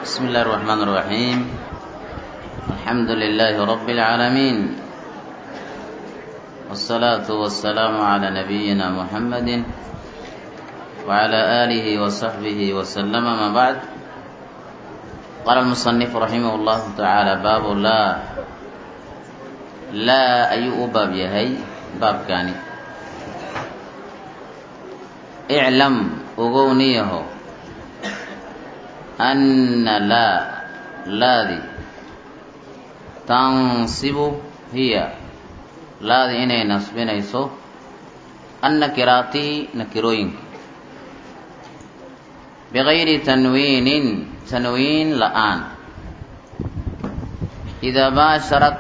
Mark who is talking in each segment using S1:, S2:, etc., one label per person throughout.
S1: بسم الله الرحمن الرحيم الحمد لله رب العالمين والصلاة والسلام على نبينا محمد وعلى آله وصحبه وسلم ما بعد قال المصنف رحمه الله تعالى باب لا لا أي باب يهي باب كاني اعلم أغونيه أن لا laadi tansibu hiya laadi inay nasbinayso annakiraati nakirooyinka bigayri tanwiinin tanwiin la'aan idaa baasharat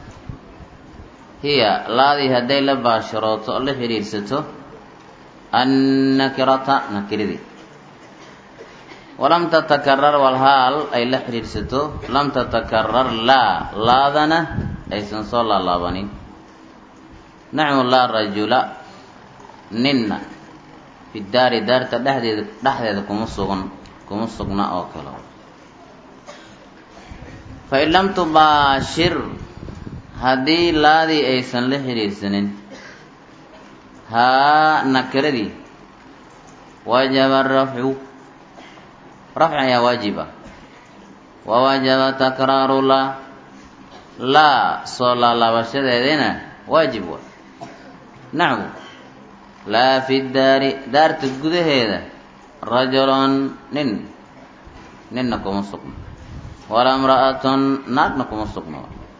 S1: hiya laadii hadday la baasharooto oo la xidhiidhsato annakirata nakiridii walam tatakarar walhaal ay la xidhiidhsato lam tatakarar laa laadana aysan soo laalaabanin naxwu laa rajula ninna fi daari daarta dhexdeeda dhexdeeda kuma sugan kuma sugna oo kale fain lam tubaashir haddii laadii aysan la xidhiidhsanin haa nakiradii wajaba rafcu rafci ayaa waajib ah wa wajaba takraaru laa laa soo laalaabashadeedina waajib wa naxwu laa fi daari daarta gudaheeda rajulun nin ninna kuma sugno walaa imra'atun naagna kuma sugno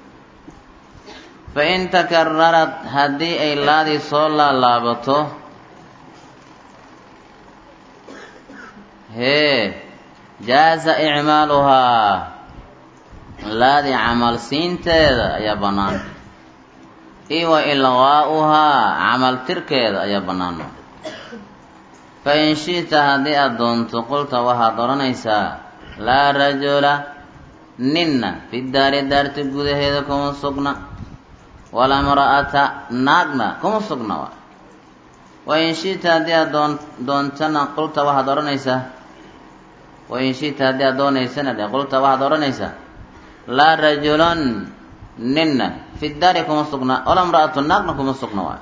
S1: fain takararat haddii ay laadii soo laalaabato hee jaaza icmaaluhaa laadii camal siinteeda ayaa bannaan io wa ilqaa'uhaa camal tirkeeda ayaa bannaan fa in shi'ta haddii aad doonto qulta waxaad odhanaysaa laa rajula ninna fi daari daarta gudaheeda kuma sugna walaa imra'ata naagna kuma sugna wa in shi'ta haddii aad doon doontana qulta waxaad odhanaysaa wain shita haddii aad doonaysana dhe qulta waxaad odhanaysaa laa rajulun ninna fi daari kuma sugna wala imra'atu naagna kuma sugna waay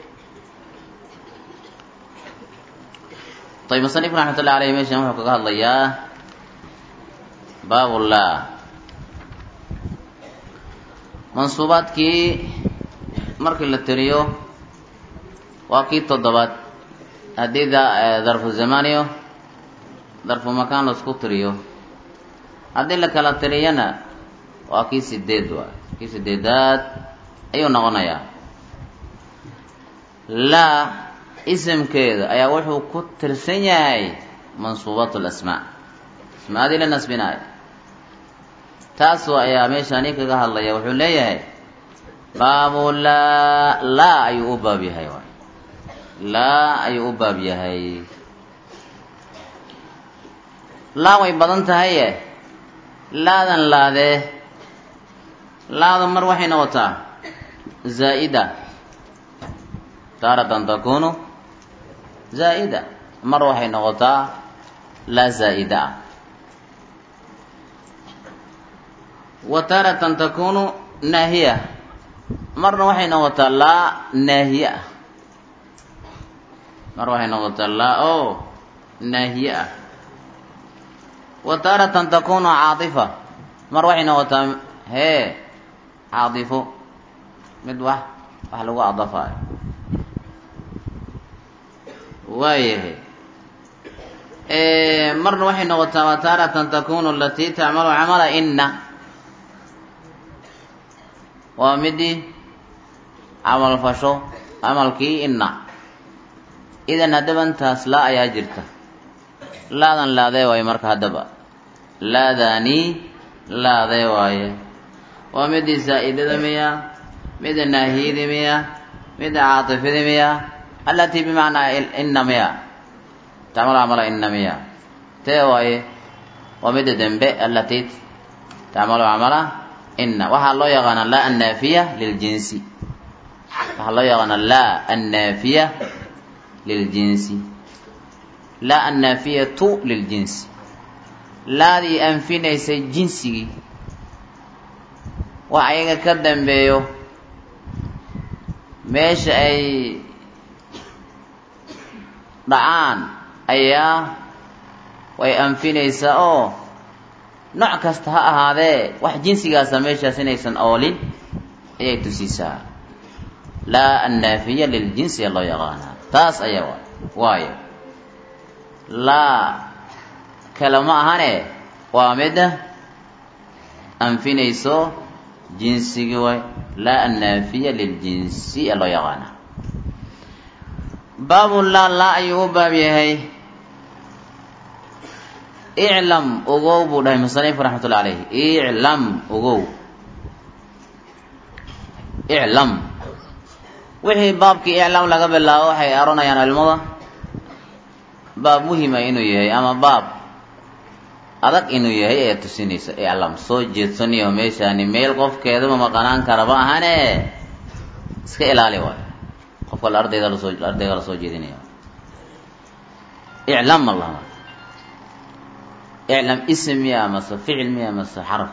S1: ayb musanifku raxmat ullahi aleyh meeshan wuxuu kaga hadlayaa baabu laa mansuubaadkii markii la tiriyo waa kii toddobaad haddii darfu zamaniyo darfu makaan laisku tiriyo haddii la kala tiriyana waa kii sideed waay kii sideedaad ayuu noqonayaa laa isimkeeda ayaa wuxuu ku tirsan yahay mansuubaat lasmaa asmaadii la nasbinaayo taasu ayaa meeshaani kaga hadlaya wuxuu leeyahay baabu laa laa ayuu u baab yahay waay laa ayuu u baab yahay laa way badan tahaye laadan laadee laada mar waxay noqotaa zaa'ida taaratan takunu zaa'ida mar waxay noqotaa laa zaa'ida ah wa taaratan takunu naahiya marna waxay noqotaa laa naahiye ah mar waxay noqotaa laa oo naahiye ah wa taaratan takunu caadifa mar waxay noqotaa hee caadifo mid wax wax lagu adafaayo waayahay marna waxay noqotaa wa taaratan takunu alatii tacmalu camala inna waa midii camal fasho camalkii inna idan haddaba intaas laa ayaa jirta laadan laadee waaye marka haddaba laadaani laadee waaye waa midii zaa'idada miya mida naahiyada miya mida caatifada miya allatii bimacnaa inna miya tacmalu camala inna miya tee waaye waa mida dembe allatii tacmalu camala inna waxaa loo yaqaanaa laa annaafiya liljinsi waxaa loo yaqaanaa laa annaafiya liljinsi laa annaafiyatu liljinsi laadii anfinaysay jinsigii wax ayaga ka dambeeyo meesha ay dhacaan ayaa way anfinaysaa oo nooc kasta ha ahaadee wax jinsigaasa meeshaas inaysan oolin ayay tusiisaa laa annaafiya liljinsiya loo yaqaanaa taas ayaa wa waayo laa kale ma ahane waa mida anfinayso jinsigii waay laa annaafiya liljinsi ee loo yaqaanaa baabu laa laa ayuu u baab yahay iclam ogow buu dhahay musanif raxmat ullahi alayh iclam ogow iclam wixii baabkii iclam laga bilaabo waxay aronayaan culimada baab muhima inuu yahay ama baab adag inuu yahay ee tusinaysa iclam soo jeedsaniyo meeshaani meel qofkeeduma maqanaan karaba ahane iska ilaali waay qofka la ardayda lasoo ardayga lasoo jeedinaya iclam allah iclam ism miya mase ficil miya mase xaraf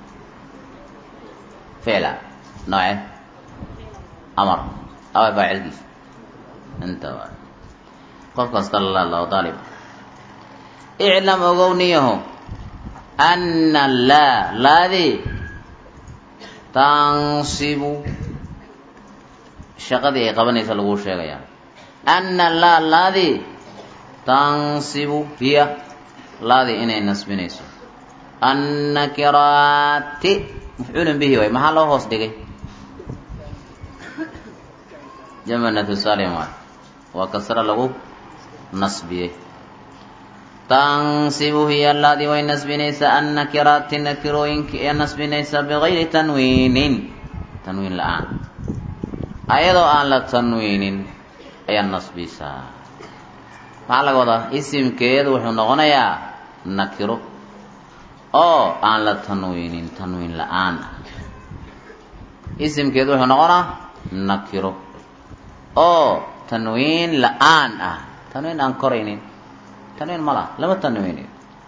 S1: ficla nooce amar awa faacilkiisa inta waay qofkaas kala laadlao daalib iclam ogowniyaho anna laa laadi tansibu shaqadii ay qabanaysa laguu sheegayaa anna laa laadi tansibu hiya laadii inay nasbinayso annakiraati mafcuulun bihi waay maxaa loo hoos dhigay jamanatu salim waay waa kasra lagu nasbiyey tansibu hiya laadii way nasbinaysaa annakiraati nakirooyinka ee nasbinaysaa bigayri tanwiinin tanwiin la-aan ayadoo aan la tanwiinin ayaa nasbisaa maxaa laga wadaa isimkeedu wuxuu noqonayaa nakiro oo aan la tanwiinin tanwiin la-aan ah isimkeedu wuxuu noqonaa nakiro oo tanwiin la-aan ah tanwiin aan koraynin tanwiin ma laha lama tanwiiniyo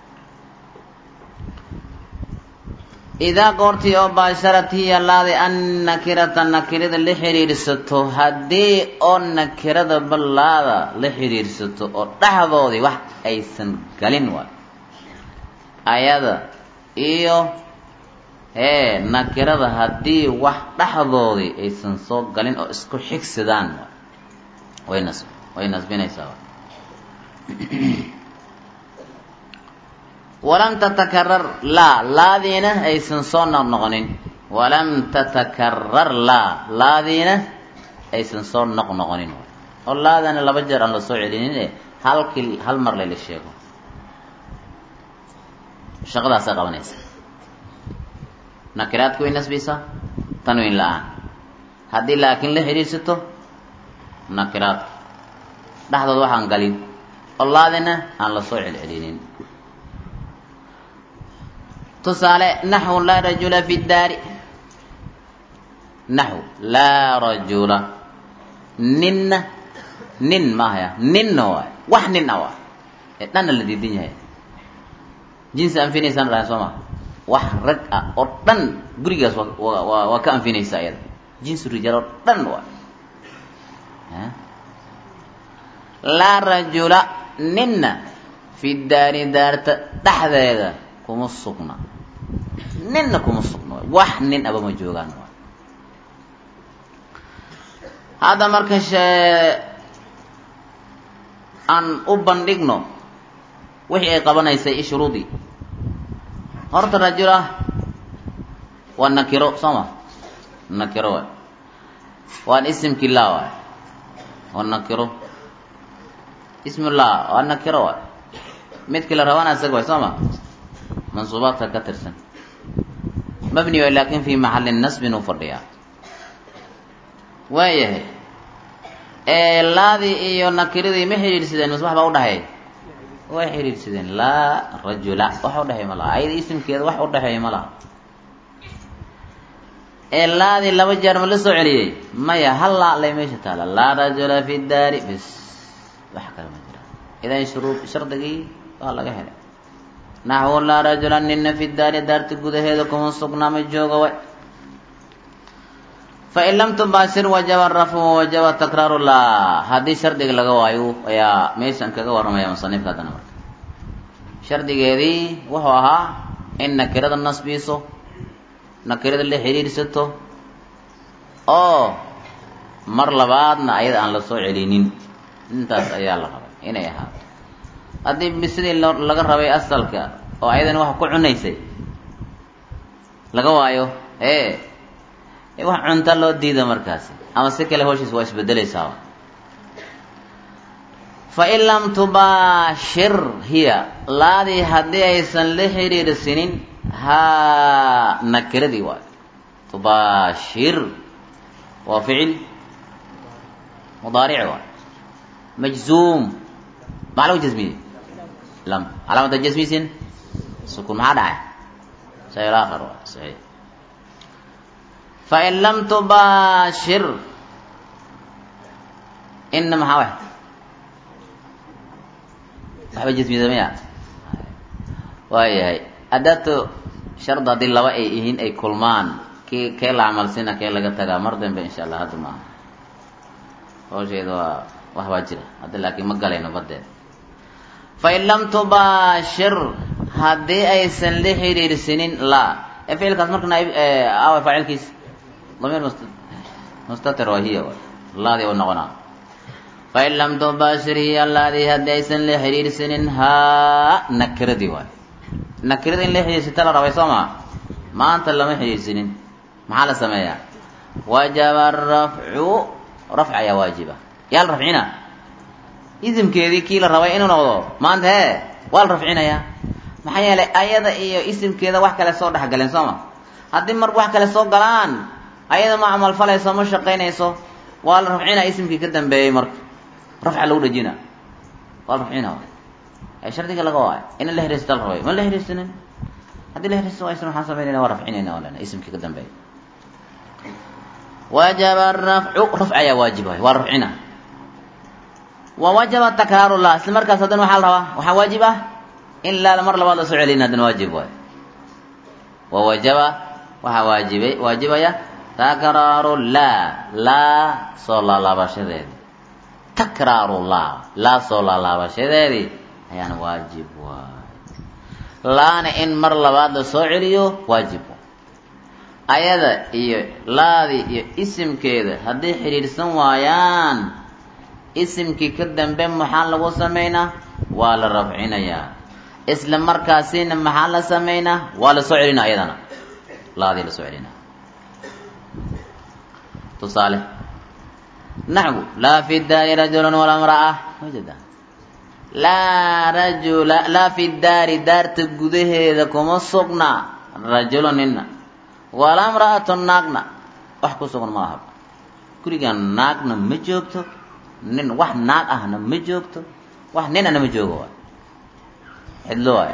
S1: idaa goortii oo baasharat hiya laadi an nakirata nakirada la xidhiidhsato haddii oo nakirada ballaada la xidhiidhsato oo dhexdoodii wax aysan galin waay ayada iyo hee nakirada haddii wax dhexdoodii aysan soo galin oo isku xigsadaan way nas way nasbinaysaa walam tatakarar laa laadiina aysan soo noqnoqonin walam tatakarar laa laadiina aysan soo noqnoqonin oo laadana laba jeer aan la soo celinin e halkii hal mar layla sheego shaqadaasay qabanaysa nakiraadku way nasbisaa tanwiin la-aan haddii laakiin la xidhiidsato nakiraadka dhexdood waxaan galin oo laadina aan la soo celcelinin tusaale naxwu laa rajula fi daari naxw laa rajula ninna nin maahaya ninna waay wax nin a waay ee dhanna la diidan yahay jinsi anfinaysaan dhahay soo maa wax rag ah oo dhan gurigaas waa waa waa ka anfinaysa iyada jinsi rijaal oo dhan waay laa rajula ninna fi daari daarta dhexdeeda kuma sugna ninna kuma sugna wax nin aba ma joogaan hadda marka shee aan u bandhigno wixii ay qabanaysay shuruudii horta rajula waa nakiro soo ma nakiro waay waan isimkii laa waay waa nakiro ismullah waa nakiro waay midkii la rabana isaga waay soo ma mansuubaadka ka tirsan mabni way laakin fi maxali nasbin u fadhiyaa waayahay laadii iyo nakiradii ma xidhiidhsadeen mas wax baa udhaxeey way xidhiidhsadeen laa rajula wax udhexeey ma laha ayada isimkeeda wax udhexeeya ma laha ee laadii laba jeer ma la soo celiyey maya hal laa lay meesha taala laa rajula fi daari bis wax kale ma jira idan shuruu shardigii waa laga helay naxwu laa rajula nina fi daari daarta gudaheeda kuma sugnaama jooga way fain lam tubaashir wajaba rafcu wajaba takraaru laa haddii shardiga laga waayo ayaa meeshan kaga warramaya musanifka haddana marka shardigeedii wuxuu ahaa in nakirada nasbiiso nakirada la xiriirsato oo mar labaadna ayada aan la soo celinin intaas ayaa la rabay inay ahaato haddii sidii laga rabay asalka oo ayadana wax ku cunaysay laga waayo ee wax cunta loo diida markaasi ama si kale hawshiis waa isbedelaysaaba fain lam tubaashir hiya laadii haddii aysan la xiriirsinin haa nakiradii waay tubaashir waa ficil mudaaric waay majzuum maxaa lagu jasmiyey lam calaamata jasmisin sukun maxaa dhacay shay aakhar waay saxiix fain lam tubaashir ina maxaa way waxba jasmida maya waayahay adaatu shard haddii laba ay yihiin ay kulmaan kii kee la camalsina kee laga tagaa mar dambe insha allah hadda maaha hawsheeda waa wax baa jira hadda laakiin ma galayno badeed fain lam tubaashir haddii aysan la xiriirsinin la ee ficilkaas marka naib awa faacilkiis damiir must mustatir waa hiya laadii u noqonaa fain lam tubaashir hiya laadii haddii aysan la xiriirsanin haa nakiradii waay nakirada in la xiriirsata la rabay soo maa maanta lama xiriirsanin maxaa la sameeyaa wajaba rafcu rafc ayaa waajiba yaa la rafcina isimkeedii kii la rabay inuu noqdo maanta hee waa la rafcinayaa maxaa yeelay ayada iyo isimkeeda wax kale soo dhexgaleen soo ma haddii mar wax kale soo galaan ayada ma camalfalayso ma shaqaynayso waa la rafcinaa isimkii ka dambeeyey marka rafca lagu dhajina waa la rafcina ee shardiga laga waayo ina la hiriista la rabay ma la hiriisanin haddii la hiriista waysan waxaan samaynayna waa rafcinayna waa lena isimkii ka dambeeyey wajaba rafcu rafc ayaa waajib waay waa la rafcina wa wajaba takraaru lah isla markaas haddana waxaa la rabaa waxaa waajib ah in laala mar labaad la soo celin haddana waajib waay wa wajaba waxaa waajibay waajibaya takraaru laa laa soo laalaabashadeedi takraaru laa laa soo laalaabashadeedii ayaana waajib waay laana in mar labaad la soo celiyo waajib waay ayada iyo laadii iyo isimkeeda hadday xidhiidhsan waayaan isimkii ka dambe maxaa lagu samaynaa waa la rafcinayaa isla markaasina maxaa la samaynaa waa la soo celinaa ayadana laadii la soo celinaa tusaale naxwu laa fi daari rajulun walaa mra'a wajada laa rajula laa fi daari daarta gudaheeda kuma sugna rajulu nina walaa mra'atu naagna wax ku sugan ma aha gurigan naagna ma joogto nin wax naag ahna ma joogto wax ninana ma joogo waay cidlo waay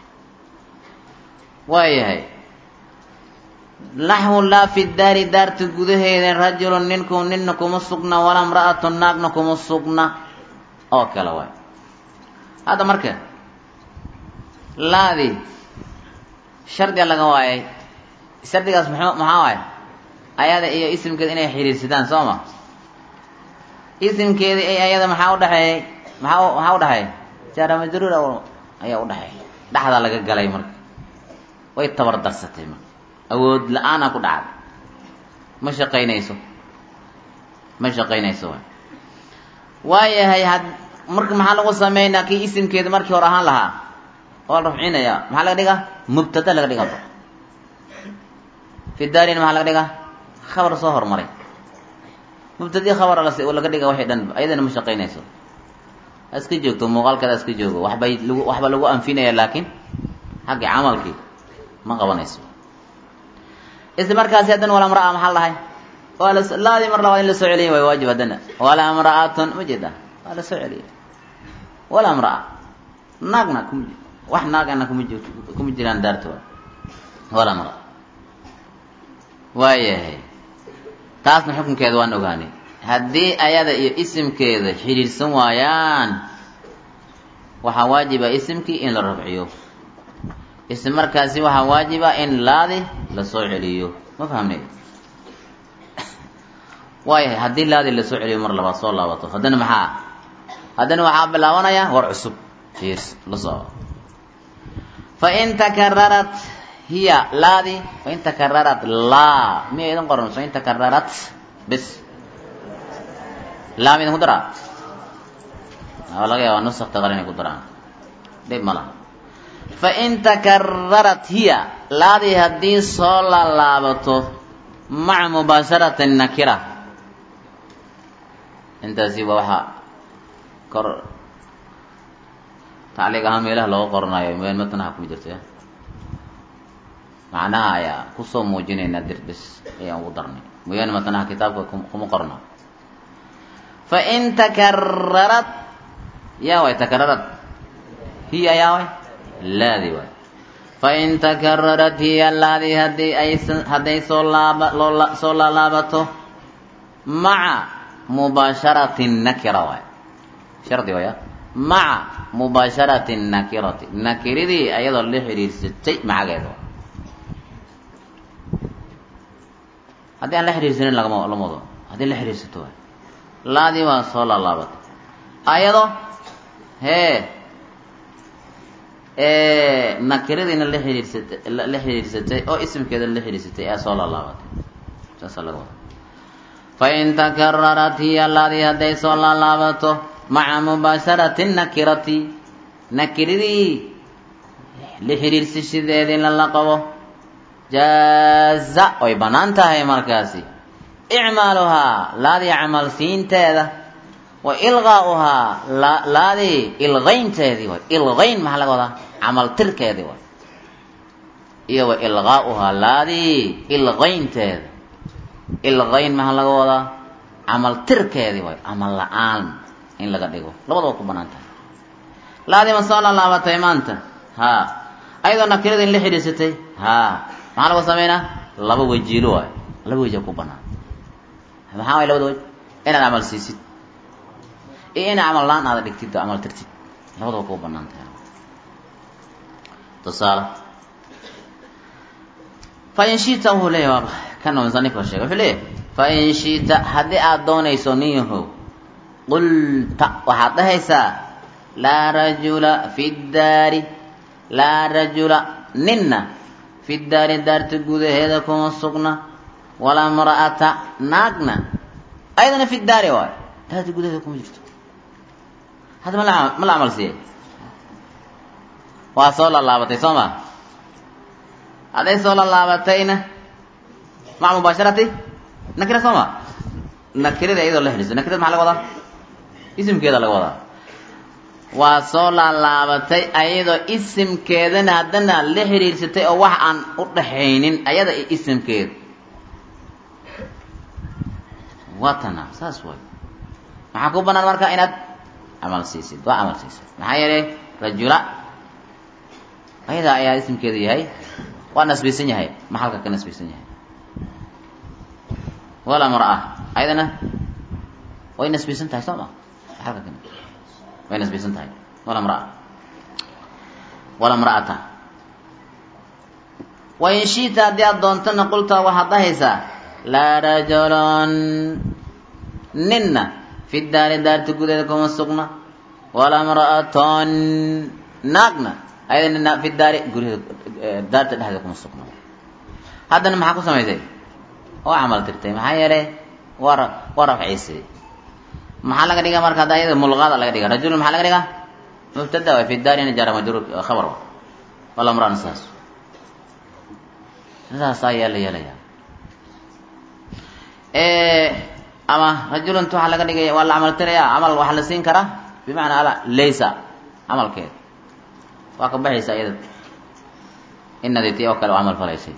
S1: waayahay naxwu laa fi daari daarta gudaheeda rajulun ninku nina kuma sugna walaa mra'atu naagna kuma sugna oo kale waay hadda marka laadii shardiga laga waayay shardigaas mxuu maxaa waay ayada iyo isimkeeda inay xiriirsadaan soo ma isimkeeda i ayada maxaa udhaxeeyey maxaa maxaa udhaxeey jaara majruur ayaa udhaxeey dhexdaa laga galay marka way tabar darsatay marka awood la-aanaa ku dhacday ma shaqaynayso ma shaqaynayso waay waayahay had marka maxaa lagu sameynaa kii isimkeeda markii hore ahaan lahaa waa la rafcinayaa maxaa laga dhigaa mubtada laga dhigaa fi daarina maxaa laga dhigaa khabar soo hormaray mubtadii khabara las laga dhiga waxay dhan ayadana ma shaqaynayso iska joogto muuqaalkeeda iska joogo waxbay lagu waxba lagu anfinaya laakiin xagga camalkii ma qabanayso isla markaasi haddana walaa mraa maxaa lahay waa la laadii mar labaad in la soo celiya way waajib haddana walaa mra'atun ma jeeda waa la soo celiya walaa mraa naagna kuma wax naagana kuma ji kuma jiraan daartooda walaa mraa waayahay taasna xukunkeeda waan ogaanay haddii ayada iyo isimkeeda xidhiidhsan waayaan waxaa waajiba isimkii in la rafciyo isla markaasi waxaa waajiba in laadi lasoo celiyo ma fahamnay waayahay haddii laadi lasoo celiyo mar labaad soo laabato haddana maxaa haddana waxaa bilaabanaya war cusub fiirs la soo fain takararat hiya laadi fain takararat laa miya idin qoran fain takararat bis laa midin ku daraa laga yaaba nusakta qar inay ku daraan dhib ma laha fain takararat hiya laadii haddii soo laalaabato maca mubaasharati nakira intaasi waa waxaa kor tacliiq ahaan meelaha looga qoranayo meel matnaha kuma jirta macnaha ayaa kusoo muujinaynaa dirbis ayaan ugu darnay mooyaane matnaha kitaabka kuma qorno fain takararat yaa way takararat hiya yaa way laadi waay fain takararat hiya laadi haddii ay hadday soo laaba loo soo laalaabato maca mubaasharati nakira waay shardi waya maca mubaasharati nakirati nakiradii ayadoo la xidhiirsatay macageeda haddii aan la xidhiirsanin lagama lama wado haddii la xidhiirsato waay laadii waa soo laalaabatay ayado hee nakiradiina la xidhiirsatay la xidhiirsatay oo isimkeeda la xidhiirsatay ee soo laalaabatay saasaa laga wada fain takararat hiya laadii hadday soo laalaabato maca mubaasharati nakirati nakiradii la xidhiirsashadeedii lala qabo jaaza way bannaan tahay markaasi icmaaluhaa laadii camalsiinteeda wa ilqaa'uhaa laadii ilqaynteedii way ilqayn maxaa laga wadaa camaltirkeedii way iyo wa ilqaa'uhaa laadii ilqaynteeda ilqayn maxaa laga wadaa camaltirkeedii way camal la-aan in laga dhigo labadaba ku banaan tahay laadii ma soo laalaabatay maanta haa ayadoo nakirada in la xidhiirsatay haa maxaa lagu sameynaa laba wajiilo waay laba wejia ku banaan maxaa way labada wej inaad camal siisid iyo ina camal la-aan aada dhigtid oo camal tirtid labadaba ku banaan tahay tusaale fain shita wuxuu leeyahy waaba kana musanifka sheegay wuxuu leeyahay fain shita haddii aada doonayso nin yahow qulta waxaad dhahaysaa laa rajula fi daari laa rajula ninna fi daari daarta gudaheeda kuma sugna walaa mra'ata naagna ayadana fi daari waay daarta gudaheeda kuma jirto hadda mala ma la camal siiyey waa soo laalaabatay soo ma hadday soo laalaabatayna maca mubaasharati nakira soo ma nakirada iyadoo la xidhiiso nakirada maxaa laga wadaa isimkeeda laga wadaa waa soo laalaabatay ayadoo isimkeedana haddana la xidhiirsatay oo wax aan u dhaxaynin ayada iyo isimkeeda waa tana saas way maxaa ku banaan marka inaad camal siisid waa camal siisid maxaa yeelay rajula ayada ayaa isimkeeda yahay waa nasbisan yahay maxalka ka nasbisan yahay walaa mar'a ayadana way nasbisan tahay soo ma maxalka ka way nasbisan tahay walaa mraa walaa mra'ata wain shiita haddii aad doontana qulta waxaad dhahaysaa laa rajulun ninna fi daari daarta gudeeda kuma sugna walaa mra'atun naagna ayada nina fi daari guryaheeda daarta dhexdeeda kuma sugna haddana maxaa ku samaysay oo camal tirtay maxaa yeelay waa waa rafciisay maxaa laga dhigaa marka hadda ayada mulqaada laga dhiga rajulun maxaa laga dhigaa mubtada waay fi daarina jara majruur khabar wa wala mraan saas sidaas ayaa la yeelaya ama rajulunta waxaa laga dhigaya waa la camal tiraya camal waxaa la siin karaa bimacnaa ala laysa camalkeeda waa ka baxaysa iyada inadii ti oo kale oo camal falaysay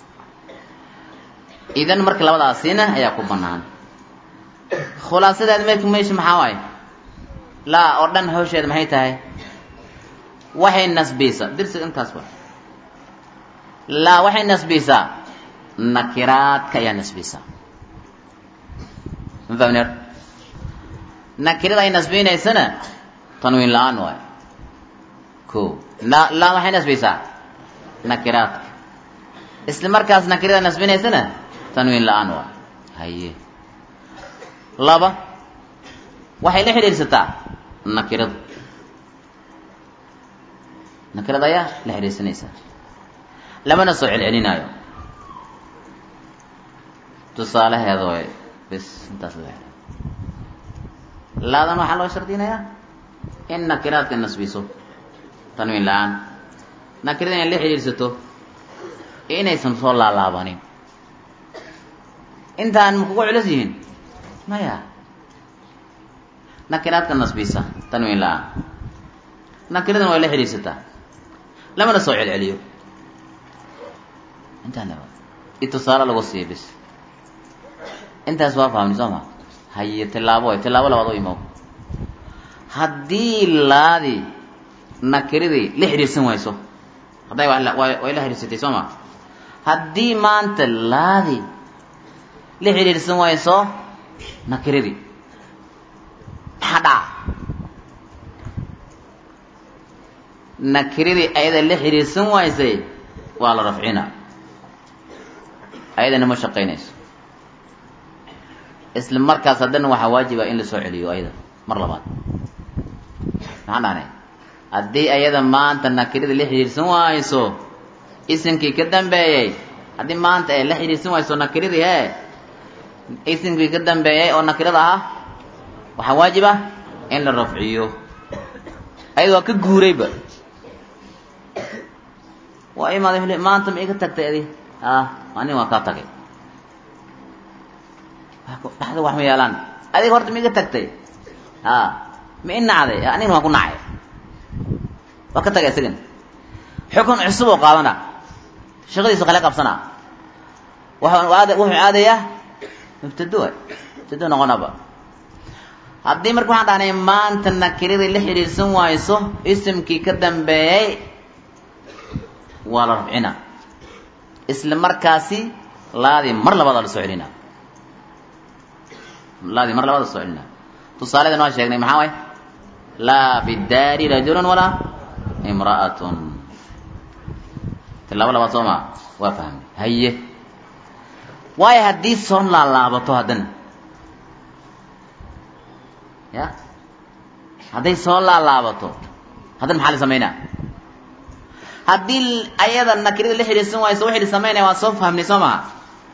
S1: idan marka labadaasina ayaa ku banaan khulaasadeed marka meesha maxaa waaye laa oo dhan hawsheeda maxay tahay waxay nasbisaa dirsiga intaas wa laa waxay nasbisaa nakiraadka ayaa nasbisaa ma fahmneer nakirada ay nasbinaysana tanwiin la-aan waay ko la laa waxay nasbisaa nakiraadka isla markaas nakirada nasbinaysana tanwiin la-aan waa haye laba waxay la xidhiidhsataa nakirada nakirada ayaa la xidhiidhsanaysaa lamana soo celcelinaayo tusaalaheeda way bis intaas la laadan waxaa loo shardinayaa in nakiraadka nasbiso tanwiin la-aan nakirada inay la xidhiidhsato inaysan soo laalaabanin intaan ma kugu culus yihiin maya nakiraadka nasbisa tanwiin la-aan nakiradana way la xidhiidhsataa lamana soo celceliyo intaan i tusaale lagu siiya bis intaas waa fahmni soo ma haye tilaabo way tilaabo labaad u imow haddii laadi nakiradii la xidhiidhsan wayso hadday way la xidhiidsatay soo ma haddii maanta laadi la xidhiidhsan wayso nakiradii maxaa dhaca nakiradii ayada la xidhiidhsan waysay waa la rafcina ayadana ma shaqaynayso isla markaas haddana waxaa waajiba in la soo celiyo ayada mar labaad maxaan dhahnay haddii ayada maanta nakirada la xidhiidhsan wayso isimkii ka dambeeyey haddii maanta ay la xidhiidhsan wayso nakiradii hee isimkii ka dambeeyey oo nakirada ahaa waxaa waajib ah in la rafciyo ayada waa ka guurayba waa imaada maanta ma iga tagtay adi ah anin waa kaa tagay dhaxda wax ma yeelaan adiga horta ma iga tagtay a ma i nacday anigna waan ku nacay waa ka tagay isagan xukun cusub oo qaadana shaqadiisu kale qabsana wuxuu aadayaa mubtado mubtado noqonaba haddii marka waxaan dhahnay maanta nakiradii la xidhiidhsan wayso isimkii ka dambeeyey waa la rafcina isla markaasi laadii mar labaada la soo celina laadii mar labaad la soo celina tusaaledan waa sheegnay maxaa way laa fi daari rajulun walaa imra'atun tilaabo labaad soo maa waa fahmay haye waayo haddii soo laalaabato haddana ya hadday soo laalaabato haddana maxaa la samaynaa haddii ayada nakirada la xidhiidsan wayso wixii la samaynaya waa soo fahmnay soo maha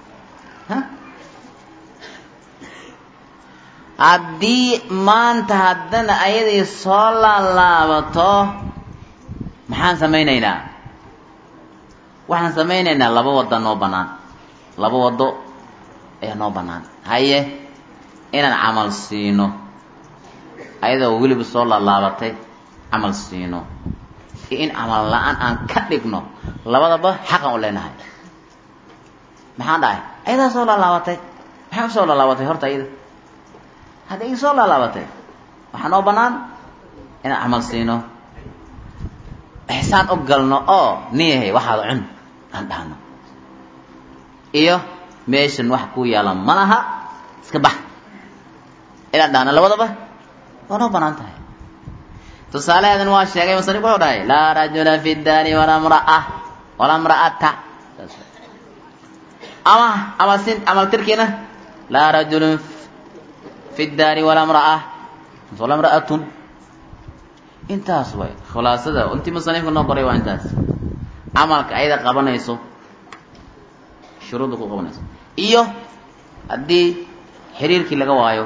S1: haddii maanta haddana ayadii soo laalaabato maxaan samaynaynaa waxaan samaynaynaa laba wadda noo bannaan laba waddo ayaa noo bannaan haye inaan camal siino ayadoo weliba soo laalaabatay camal siino iyo in camal la-aan aan ka dhigno labadaba xaqan u leenahay maxaan dhahay ayadaa soo laalaabatay maxay u soo laalaabatay horta ayada hadday soo laalaabatay waxaa noo bannaan inaan camal siino ixsaan u galno oo niyahay waxaada cun aan dhahno iyo meeshan wax ku yaala ma laha iska bax inaan dhahno labadaba waa noo bannaan tahay tusaalaheedan waa sheegay musanif wuxuu dhahay laa rajula fi daari walaa mraa walaa mra'ata ama amal sin amal tirkiina laa rajulun fi daari walaa mraa walaa mra'atun intaas way khulaasada intii musanifka noo qoray waa intaas camalka ayada qabanayso shuruudda ku qabanayso iyo haddii xiriirkii laga waayo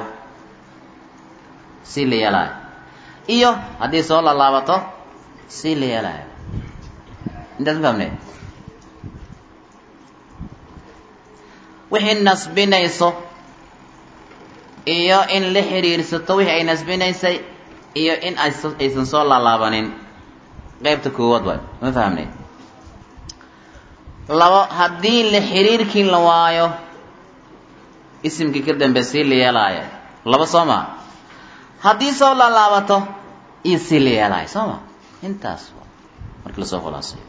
S1: si la yeelaayo iyo haddii soo laalaabato si la yeelaayo intaas ma fahmne wixii nasbinayso iyo in la xiriirsato wixii ay nasbinaysay iyo in aysan soo laalaabanin qeybta koowaad waay ma fahmne labo haddii la xiriirkii la waayo isimkii ka dambe si la yeelaayo laba soo maa haddii soo laalaabato iyo si la yeelaayo soo ma intaas markii lasoo khulaasayo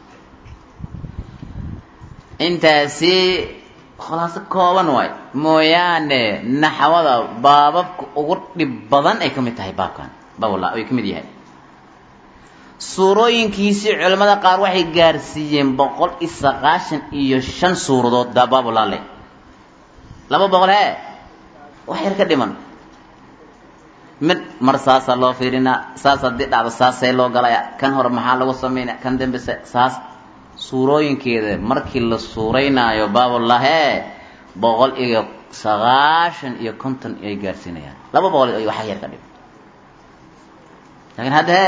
S1: intaasi khulaaso kooban waay mooyaane naxwada baababka ugu dhib badan ay ka mid tahay baabkan bawla ay ka mid yahay suurooyinkiisii culimmada qaar waxay gaarsiiyeen boqol iyo sagaashan iyo shan suuradood dabaabulaale laba boqol hee wax yar ka dhiman mid mar saasaa loo fiirinaa saas haddii dhacdo saasee loo galaya kan hore maxaa lagu sameynaya kan dambese saas suurooyinkeeda markii la suuraynaayo baabulahee boqol iyo sagaashan iyo konton ay gaarsiinayaan laba boqol iyo waxa yar ka dhiman laakiin hadda hee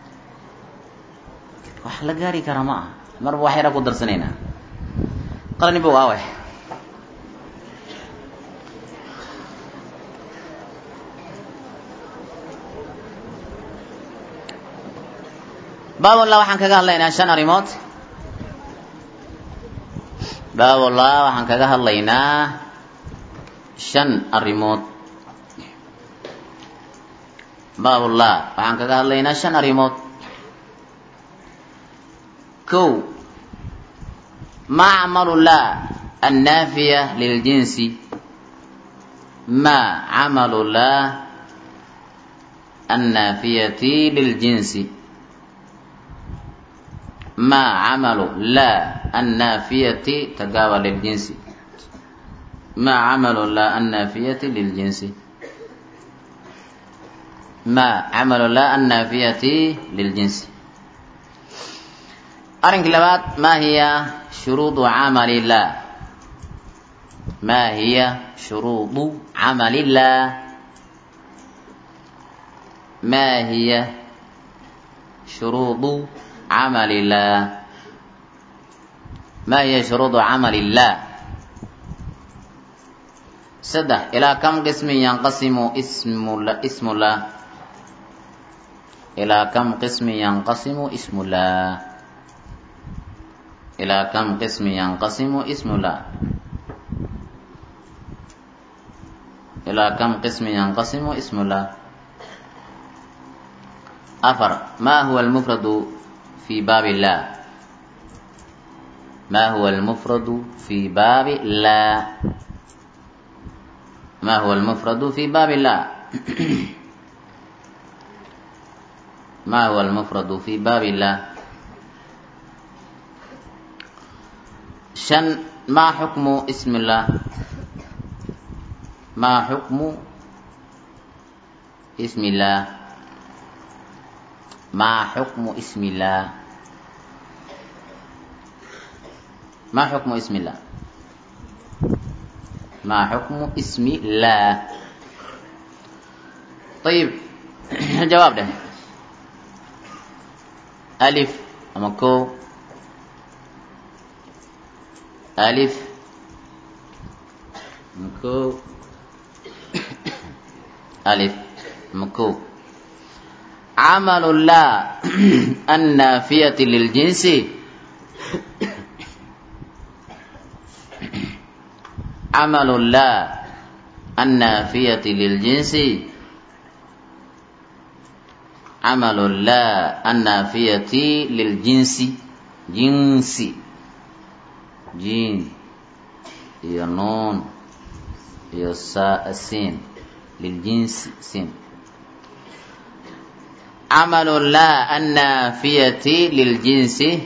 S1: wax la gaari karaa ma aha marba wax yaraa ku darsanaynaa qalani bog awe baabullah waxaan kaga hadlaynaa shan arrimood baabullah waxaan kaga hadlaynaa shan arrimood baabullah waxaan kaga hadlaynaa shan arrimood kow ma camalu la annaafiya liljinsi ma camalu la annaafiyati liljinsi ma camalu la annaafiyati tagaaba liljinsi ma camalu la annaafiyati liljinsi ma camalu la annaafiyati liljinsi arrinkii labaad ma hiya shuruudu camalillah ma hiya shuruudu camalillah ma hiya shuruudu camalillah ma hiya shuruudu camalillah saddex ilaa kam qismin yanqasimu ismula ismullah ilaa kam qismin yanqasimu ismullah إلى كم قسم ينقسم اسم الله إلى كم قسم ينقسم اسم الله أفر ما هو المفرد في باب الله ما هو المفرد في باب الله ما هو المفرد في باب الله ما هو المفرد في باب الله شن ما حكم اسم الله ما حكم اسم الله ما حكم اسم الله ما حكم اسم الله ما حكم اسم الله طيب الجواب ده ألف أما كو ألف مكو ألف مكو عمل الله النافية للجنس عمل الله النافية للجنس عمل الله النافية للجنس جنسي jiin iyo nuun iyo saa siin liljinsi siin camalu la annaafiyati liljinsi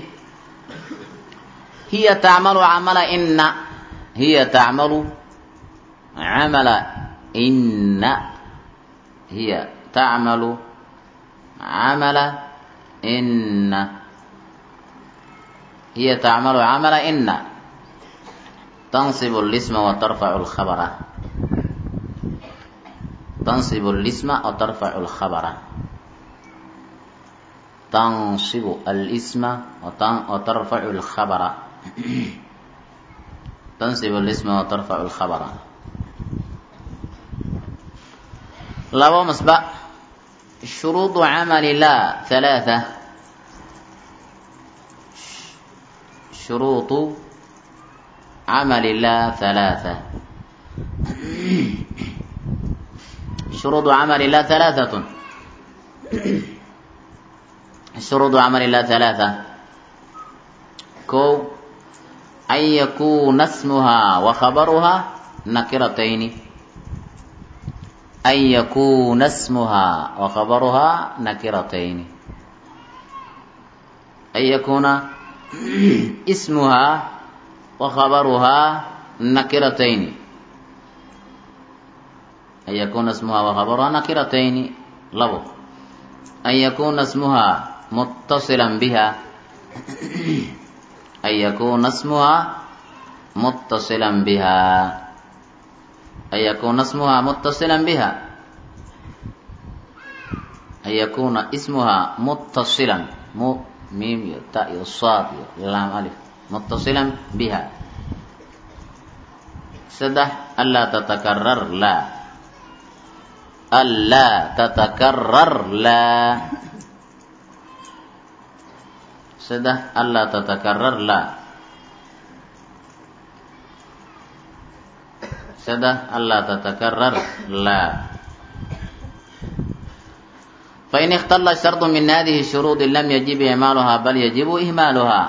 S1: hiya tacmalu camala ina hiya tacmalu camala ina hiya tacmalu camala ina hiya tacmalu camala ina تنصب الاسم وترفع الخبر تنصب الاسم وترفع الخبر تنصب الاسم وترفع الخبر تنصب الاسم وترفع الخبر لو مسبق شروط عمل الله ثلاثة شروط عمل الله ثلاثة شروط عمل الله ثلاثة شروط عمل الله ثلاثة كو أن يكون اسمها وخبرها نكرتين أن يكون اسمها وخبرها نكرتين an yakuuna ismuhaa wa khabaruhaa nakiratayni an yakuuna ismuhaa wa khabaruhaa nakiratayni labo an yakuuna ismuhaa muttasilan biha an yakuuna ismuhaa muttasilan biha an yakuuna ismuhaa muttasilan biha an yakuuna ismuhaa muttasilan mu miim iyo ta iyo saad iyo laam alif muttasilan biha saddex anlaa tatakarar laa anlaa tatakarar laa saddex anlaa tatakarar laa saddex anlaa tatakarar laa fain ikhtala shardu min hadihi shuruudi lam yajib icmaaluhaa bal yajibu ihmaaluhaa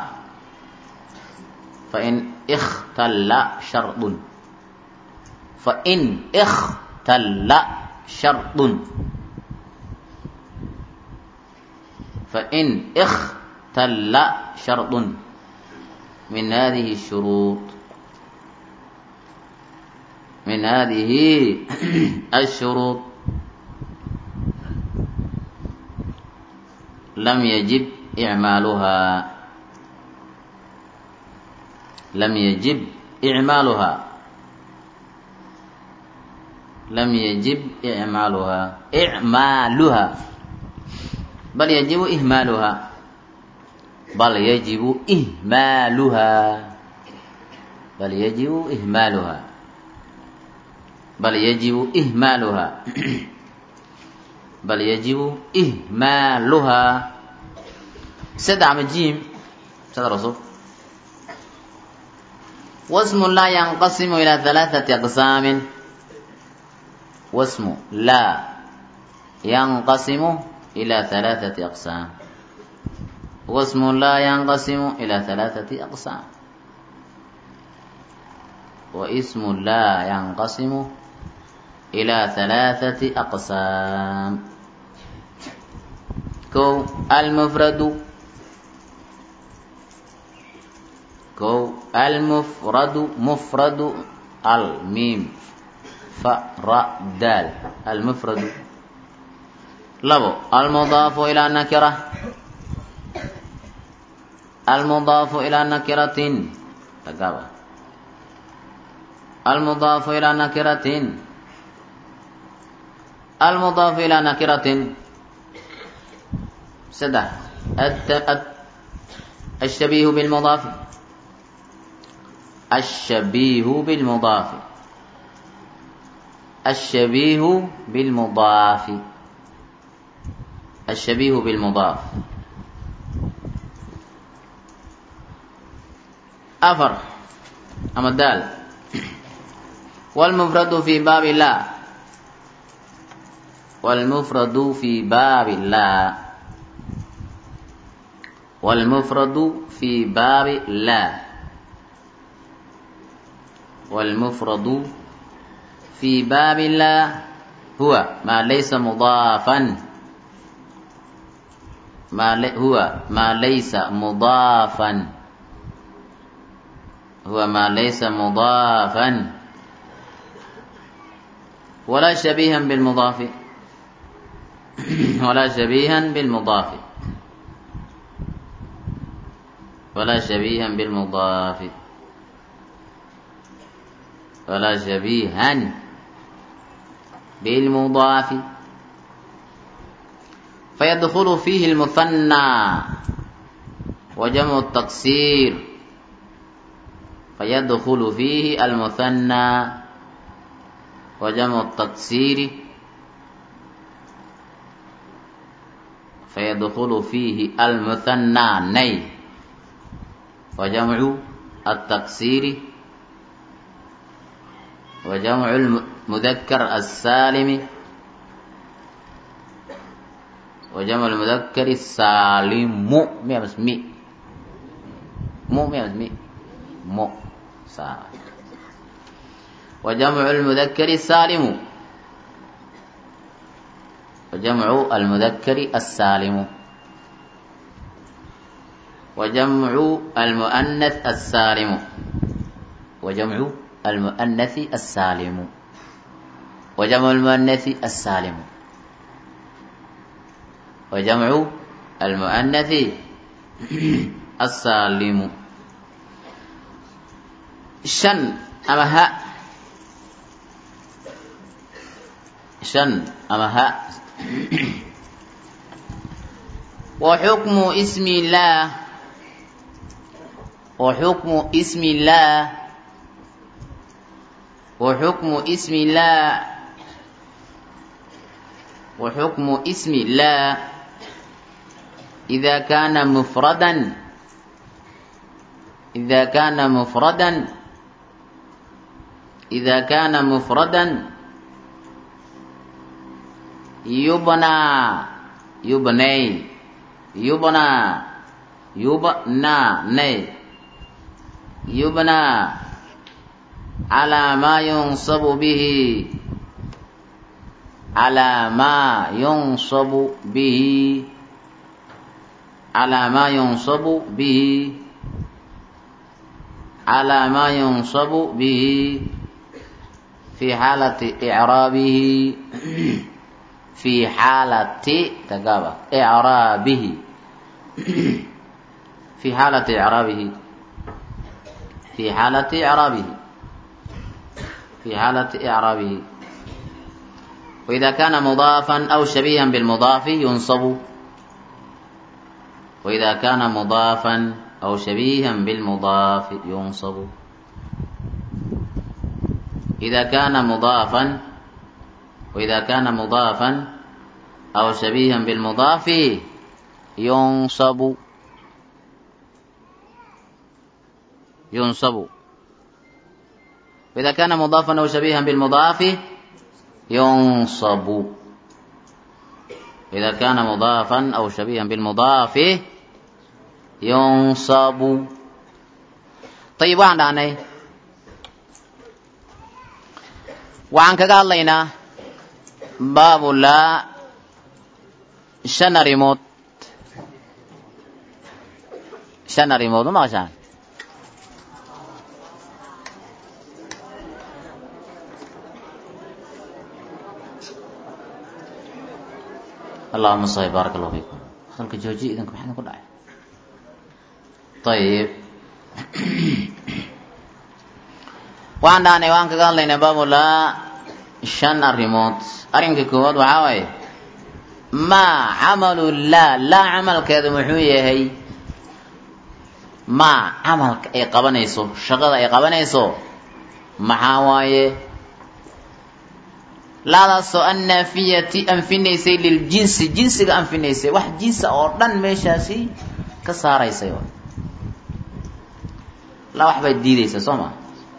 S1: fain ikhtalla shardun fain ikhtalla shardun fain ikhtalla shardun min hadihi shuruud min hadihi الshuruud lam yajib icmaaluhaa lam yajib icmaaluhaa lam yajib icmaaluhaa icmaaluhaa bal yajibu ihmaaluhaa bal yajibu ihmaaluhaa bal yajibu ihmaaluhaa bal yajibu ihmaaluhaa bal yajibu ihmaaluhaa saddex ama jiim sada rasul wasmu laa yanqasimu ilaa halaaثati aqsaamin wasmu laa yanqasimu ilaa halaaثati aqsaam wasmu laa yanqasimu ilaa halaaثati aqsaam wa ismu laa yanqasimu ilaa halaaثati aqsaam kow almufradu kow almufradu mufradu almiim fa ra daal almufradu labo almudaafu ilaa nakira almudaafu ilaa nakiratin tagaaba almudaafu ilaa nakiratin almudaafu ilaa nakiratin saddex الشبيه بالمضاف الشبيه بالمضاف الشبيه بالمضاف الشبيه بالمضاف أفر أما الدال والمفرد في باب الله والمفرد في باب الله والمفرد في باب لا والمفرد في باب الله هو ما ليس مضافا ما لي هو ما ليس مضافا هو ما ليس مضافا ولا شبيها بالمضاف ولا شبيها بالمضاف ولا شبيها بالمضاف ولا شبيها بالمضاف فيدخل فيه المثنى وجمع التقصير فيدخل فيه المثنى وجمع التقصير فيدخل فيه المثنى ني وجمع التقصير وجمع المذكر السالم وجمع المذكر السالم مو مي بس مي مو مي بس مي مو سالم وجمع المذكر السالم وجمع المذكر السالم وجمع المؤنث السالم وجمع المؤنث السالم وجمع المؤنث السالم وجمع المؤنث السالم شن أما هاء شن أما هاء وحكم اسم الله وحكم اسم الله وحكم اسم الله وحكم اسم الله إذا كان مفردا إذا كان مفردا إذا كان مفردا يبنى يبني يبنى يبنى ني يبنى على ما ينصب به على ما ينصب به على ما ينصب به على ما ينصب به في حالة إعرابه في حالة تقابل إعرابه في حالة إعرابه في حالة إعرابه في حالة إعرابه وإذا كان مضافا أو شبيها بالمضاف ينصب وإذا كان مضافا أو شبيها بالمضاف ينصب إذا كان مضافا وإذا كان مضافا أو شبيها بالمضاف ينصب ينصب وإذا كان مضافا أو شبيها بالمضاف ينصب إذا كان مضافا أو شبيها بالمضاف ينصب طيب وعن عني وعن كقال لنا باب لا شن ريموت شن ريموت ما شان اللهم صل بارك الله فيكم خلك جوجي إذن كم حنا كل طيب وعن داني وعن قال لنا باب لا شن الريموت أرنك كود وعاوي ما عمل لا لا عمل كذا محوية هي ما عمل أي قبنيسو شغل أي قبنيسو محاوايه laadaasoo annaafiyati anfinaysay liljinsi jinsiga anfinaysay wax jinsa oo dhan meeshaasi ka saaraysay la wax baad diidaysaa soo ma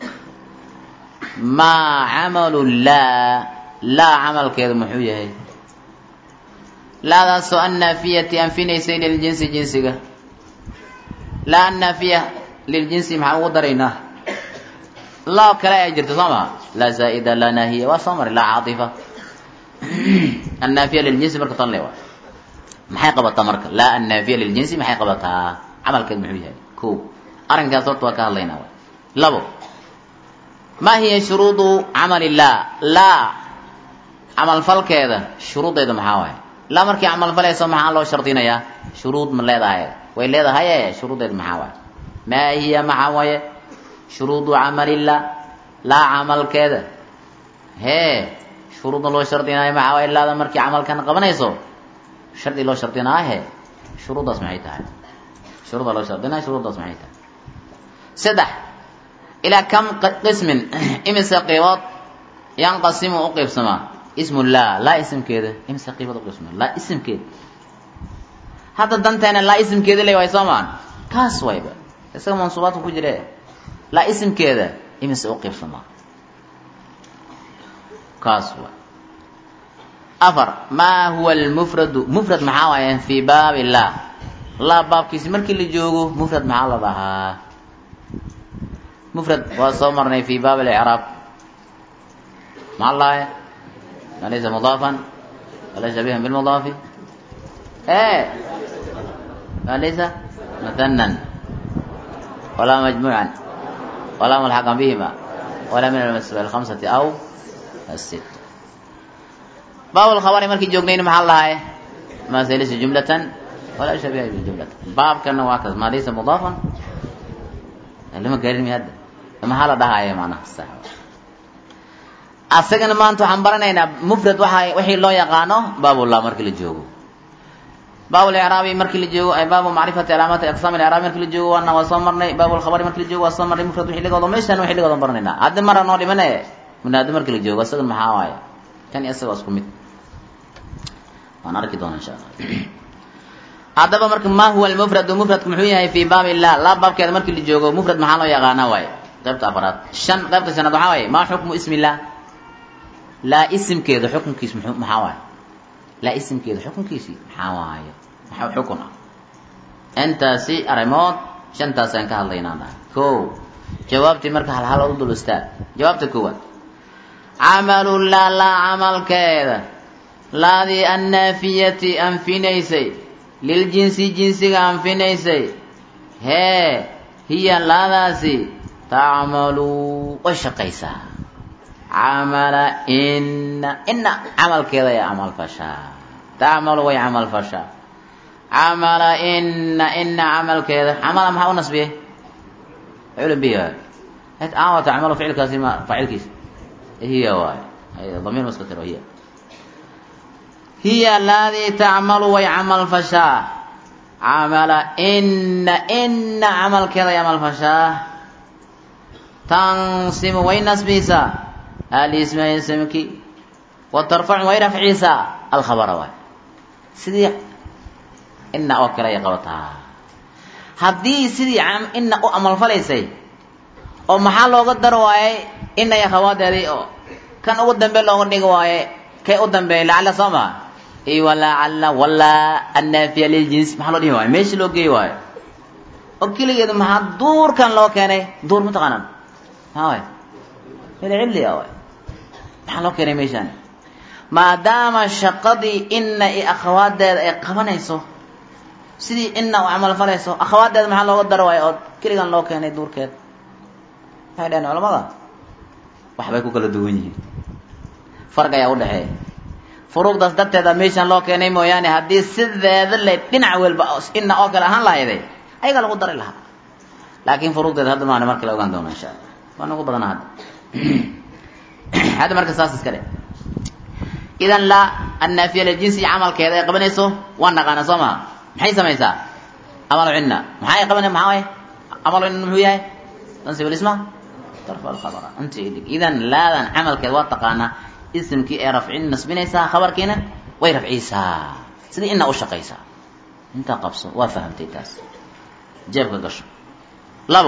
S1: maa camalu laa laa camalkeedu muxuu yahay laadaasoo annaafiyati anfinaysay liljinsi jinsiga laa annaafiya liljinsi maxaan ugu daraynaa laa kale ay jirto soo maa laa zaa'ida laa naahiya waa soo maray laa caatifa annaafiya liljinsi marka tan le waa maxay qabataa marka laa annaafiya liljinsi maxay qabataa camalkeed muxuu yahay ko arrinkaas horta waa ka hadlaynaa wa labo maa hiya shuruudu camali laa laa camalfalkeeda shuruuddeeda maxaa waay laa markii camalfalayso maxaa loo shardinayaa shuruud ma leedahay way leedahaye shuruuddeeda maxaa waay maa hiya maxaa waaye shuruudu camalillah laa camalkeeda hee shuruudna loo shardinaayo maxaa waay laada markii camalkan qabanayso shardi loo shardinaahe shuruuddaas maxay tahay shuruudda loo shardinaayo shuruuddaas maxay tahay saddex ilaa kam qismin imise qiibood yanqasimu u qiibsamaa ismu laa laa isimkeeda imise qiibood uqiibsamaa laa isimkeeda hadda danteena laa isimkeeda le waay soo maan kaas wayba isaga mansuubaadku ku jire laa isimkeeda imise u qiibsamaa kaas waay afar maa huwa almufradu mufrad maxaa waaye fii baabi llah laa baabkiisi markii la joogo mufrad maxaa la dhahaa mufrad waa soo marnay fi baab اlicraab maxaa lahay ma laysa mudaafan wala shabihan bilmudaafi e ma laysa مثنى ولا مجموعا ولا ملحقا بهما ولا من المسبوع الخمسة أو الست باب الخبر مركي جوجنين محل الله ما ليس جملة ولا شبيه بالجملة باب كان واكز ما ليس مضافا لما قال لي هذا لما حالا ده هاي معناها الصحة asagana maanta waxaan baranaynaa mufrad waxa wixii loo yaqaano baabullah markii la joogo baabul i'raabi markii la joogo ay baabu macrifati alaamaati aqsaam al-i'raabi markii la joogo waana waa soo marnay baabul khabari markii la joogo waa soo marnay mufrad wixii laga wado meeshan wixii laga wado baranaynaa hadda mara noo dhimane munaado markii la joogo asagan maxaa waaye kan iyo asaga waa isku mid waan arki doonaa insha allah haddaba marka ma huwa almufradu mufradku muxuu yahay fii baab illah laa baabkeeda markii la joogo mufrad maxaa loo yaqaanaa waaye qaybta afaraad shan qaybta shanaad waxaa waaye maa xukmu ismi illah laa isimkeeda xukunkiis muxuu maxaa waaye laa isimkeeda xukunkiisii maxaa waaye maxaa xukun ah intaasi arrimood shantaasaan ka hadlaynaa dhahay ko jawaabtii marka halhal u dul istaag jawaabta koowaad camalu laa laa camalkeeda laadii annaafiyati anfinaysay liljinsi jinsiga anfinaysay hee hiya laadaasi tacmalu way shaqaysaa camala ina ina camalkeeda ay camal fashaa tacmalu way camal fashaa camala ina ina camalkeeda camala maxaa u nasbiyey facilun bihi waay aa tacmalu ficilkaasi ma faacilkiisa hiya waay damiir mustatir hiya hiya laadii tacmalu way camal fashaa camala ina ina camalkeeda ay camal fashaa tansimu way nasbisaa alisma ismki wa tarfacu way rafciisaa alkhabara waay sidii ina oo kale ay qabataa haddii sidii ina u amalfalaysay oo maxaa looga dar waayey ina iyo khawaadeedii oo kan ugu dambe looga dhigi waaye kay u dambeeyay lacala soo maha i walacala walaa annaafiya liljins maxaa loo dhihi waayo meeshii loo geey waayo oo keligeedu maxaa duurkan loo keenay duur mataqaanaan maxaa waay cilcilliga waay maxaa loo keenay meeshaan maadaama shaqadii ina iyo akhawaadeeda ay qabanayso sidii ina u camal falayso akhawaadeeda maxaa looga daro waayo oo keligan loo keenay duurkeed waxay dhaheen culamada waxbay ku kala duwan yihiin farq ayaa udhexeeya furuuqdaas darteeda meeshaan loo keenay mooyaane haddii sideeda le dhinac walba ina oo kale ahaan lahayday ayagaa lagu dari lahaa laakiin furuuqdeeda hadda maana marka la ogaan doona insha allah waa nagu badana hadda hadda marka saas iska dhe idan laa annaafiya liljinsi camalkeeda ay qabanayso waa naqaana soo maha maxay samaysaa amalu cinna maxay qabanay maxaa waye amalu cinna muxuu yahay tansib lisma tarfa alkhabara inta idhig idan laadan camalkeeda waa taqaanaa isimkii ee rafcin nasbinaysaa khabarkiina way rafciisaa sidii ina u shaqaysaa intaa qabso waa fahamtay taas jeebka gasho labo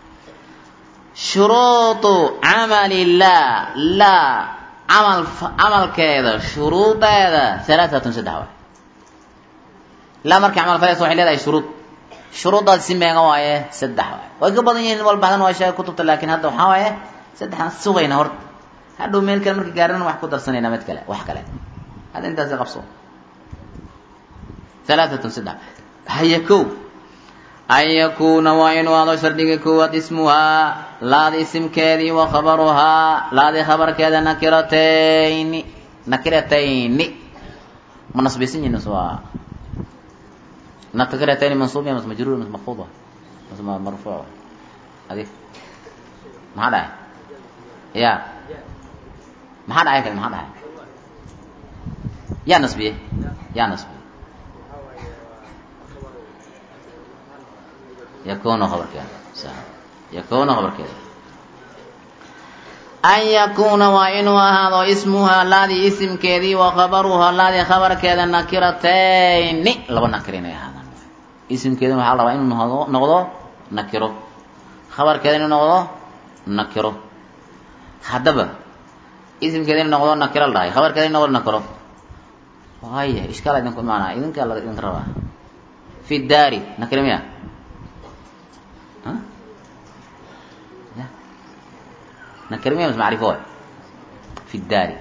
S1: shuruudu camali laa laa camal camalkeeda shuruudeeda halaaatun saddex waay laa markay camal falaysa waxay leedahay shuruud shuruuddaasi si meega waaye saddex waay way ka badan yihiin walbaxdan waa sheega kutubta laakiin hadda waxaa waaye saddexaan sugayna horta hadhow meel kale markii gaarana wax ku darsanayna mid kale wax kale hadda intaasi qabso halaaatun saddex haya kow an yakuuna waa inuu ado shardiga koowaad ismuhaa laada isimkeedii wa khabaruhaa laadii khabarkeeda nakiratayni nakiratayni ma nasbisan yihin waa nakiratayni mansuubiya mas majruur mas maqfuud mas marfuuc adig maxaa dhahay ya maxaa dhacay kale maxaa dhahay yaa nasbiye yaa nasbiye yakunu khabarkeeda yakunu khabarkeeda an yakuuna waa inuu ahaado ismuhaa laadii isimkeedii wa khabaruhaa laadii khabarkeeda nakiratayni laba nakir inay ahaadaan isimkeedina waxaa la rabaa inuu noqdo noqdo nakiro khabarkeeda inuu noqdo nakiro haddaba isimkeeda inuu noqdo nakiro la dhahay khabarkeeda inuu noqdo nakiro haya ishkaala idinku imaanaa idinkaa la idinka rabaa fi daari nakiro miya nakirmiya mas macrifo waay fi daari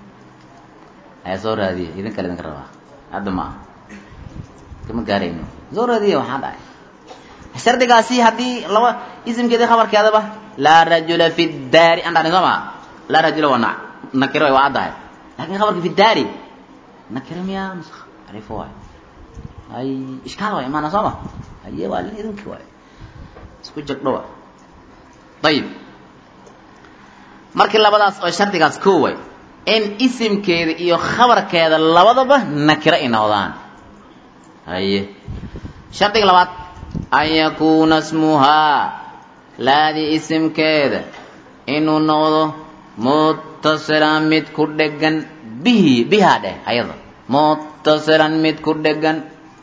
S1: ayaa soo raadiya idin kale idinka rabaa hadda ma aha kama gaarayno soo raadiya waxaa dhacay shardigaasi haddii laba isimkeedii khabarkeedaba laa rajula fi daari aan dhahni soo maa laa rajula waa na- nakiro waa addahay laakin khabarka fi daari nakiro miyaa macrifo waay ay ishkaal waay imaana soo ma haye waa lin idinki waay isku jagdho waay ayib markii labadaas oo shardigaas koo way in isimkeeda iyo khabarkeeda labadaba nakiro ay noqdaan haye shardiga labaad an yakuuna smuhaa laadii isimkeeda inuu noqdo muttasilan mid ku dhegan bihi bihaa dheh ayada muttasilan mid ku dhegan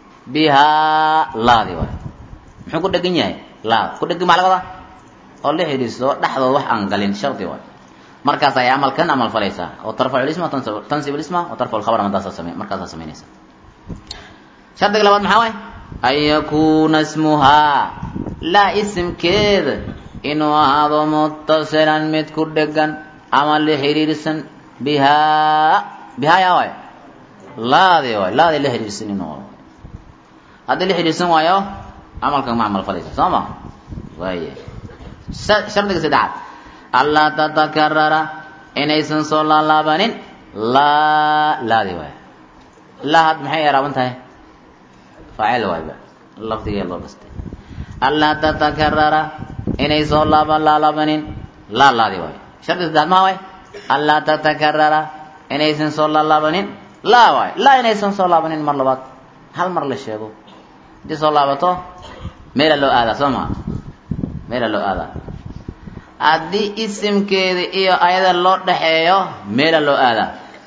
S1: bihaa laadi waay muxuu ku dhegan yahay laad ku dhegan maa laga wadaa oo la xidhiisto dhexdooda wax aan galin shardi waay markaas ay amalkan amal falaysaa oo tarfacu lisma tansib- tansib lisma oo tarfacu lkhabar madaasaa same markaasaa samaynaysa shardiga labaad maxaa waay an yakuuna smuhaa laa isimkeeda inuu ahaado muttasilan mid ku dhegan ama la xidhiirsan bihaa bihaa yaa waay laadi waay laadi la xidhiirsan inuu haddii la xidhiirsan waayo camalkan ma camal falaysa soo ma waaya sa- shardiga saddexaad anlaa tatakarara inaysan soo laalaabanin laa laadi waay laa had maxay eraaban tahay faacil waayba lafdigee loo dhastay anlaa tatakarara inay soo laaban laalaabanin laa laadi waay shardiga saddexaad maa waay anlaa tatakarara inaysan soo laalaabanin laa waay laa inaysan soo laabanin mar labaad hal mar la sheego haddii soo laabato meela loo aadaa soo maa meela loo aadaa haddii isimkeeda iyo ayada loo dhaxeeyo meela loo aadaa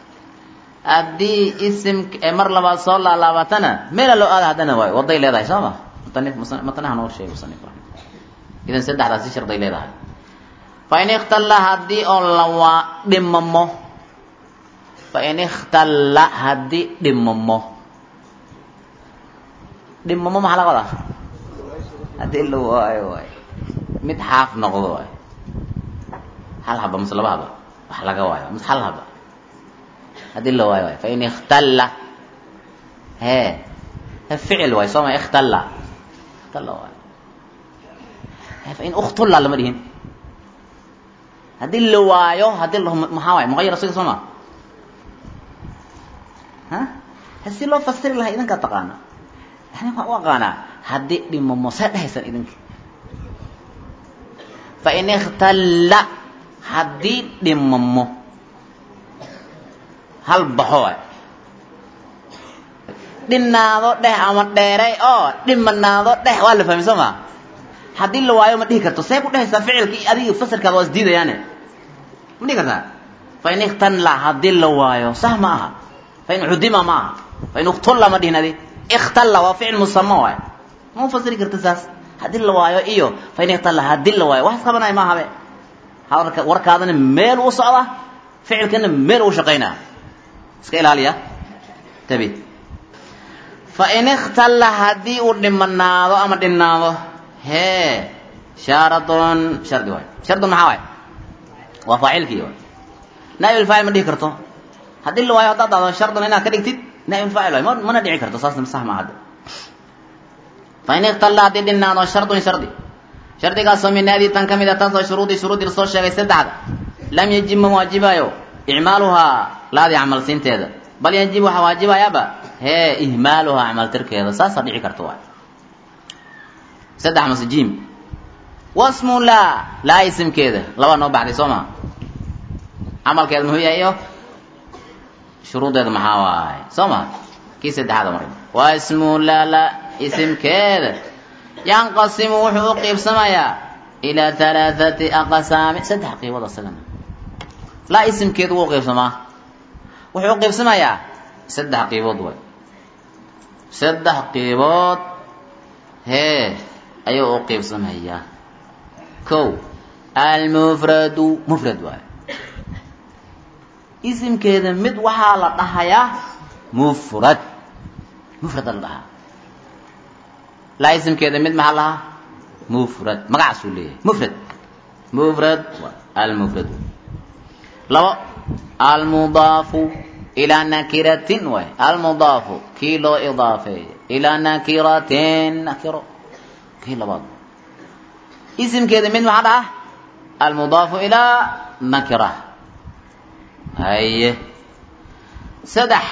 S1: haddii isim mar labaad soo laalaabatana meela loo aada haddana waay waday leedahay soo ma mutanif musa- matnaha noo sheegay musanif idan saddexdaasi sharday leedahay fa in ikhtalla haddii oo lawaa dhimamo fa in ikhtalla haddii dhimamo dhimamo maxaa laga wadaa haddii la waayo waay mid xaaf noqdo waay hal haba mise laba haba wax laga waayo mise hal haba haddii la waayo waay fain ikhtalla hee ficil waay soo ma ikhtalla ikhtalla waay fain ukhtulla lama dhihin haddii la waayo haddii la maxaa waay muqayar asiga soo ma ha si loo fasiri lahaa idinkaa taqaana yani waxaan u aqaanaa haddii dhimamo see dhehaysan idinka fain ikhtalla haddii dhimamo hal baxo waay dhinaado dheh ama dheeray oo dhimanaado dheh waa la fahmay soo ma haddii la waayo ma dhihi karto see ku dhehaysaa ficilka iyo adiga fasirkaada waa isdiidayaane ma dhihi kartaa fain ikhtalla haddii la waayo sah ma aha fain cudima ma aha fain uktulla ma dhihin adi ikhtalla waa ficil musama waay ma fasiri karta saas haddii la waayo iyo fain ikhtalla haddii la waayo wax isqabanaya ma ahabe hadalka warkaadana meel u socda ficilkana meel u shaqaynaa iska ilaaliya tabi fain ikhtalla haddii uu dhimanaado ama dhinaado hee shaaradun shardi waay shardun maxaa waay waa faacilkii waay naaibulfaacil ma dhihi karto haddii la waayo haddaad dhahdo shardun inaad ka dhigtid naaibulfaacil waay ma mana dhici karto saasna sax ma hadda fain ikhtalla haddii dhinaado shardun shardi shardigaasoo min naadii tan ka mid a taasoo shuruudii shuruudii lasoo sheegay saddexda lam yajib ma waajibayo icmaaluhaa laadii camalsiinteeda bal yajib waxaa waajibayaaba hee ihmaaluhaa camaltirkeeda saasaa dhici karta waay saddex mase jim wasmu laa laa isimkeeda labaa noo baxday soo maa camalkeeda muxuu yahay iyo shuruudeeda maxaa waaye soo maa kii saddexaada maray wasmu laa laa isimkeeda yanqasimu wuxuu u qiibsamayaa ilaa halaathati aqsaami saddex qiibood asagana laa isimkeedu wuu qiibsamaa wuxuu u qiibsamayaa saddex qiibood waay saddex qiibood hee ayuu u qiibsamayaa kow almufradu mufrad waay isimkeeda mid waxaa la dhahayaa mufrad mufrada la dhahaa laa isimkeeda mid maxaa lahaa mufrad magacaasuu leeyahay mufrad mufrad almufrad labo almudaafu ilaa nakiratin waay almudaafu kii loo idaafeeyo ilaa nakiratin nakiro kii labaad isimkeeda mid maxaa dhaha almudaafu ilaa nakira haye saddex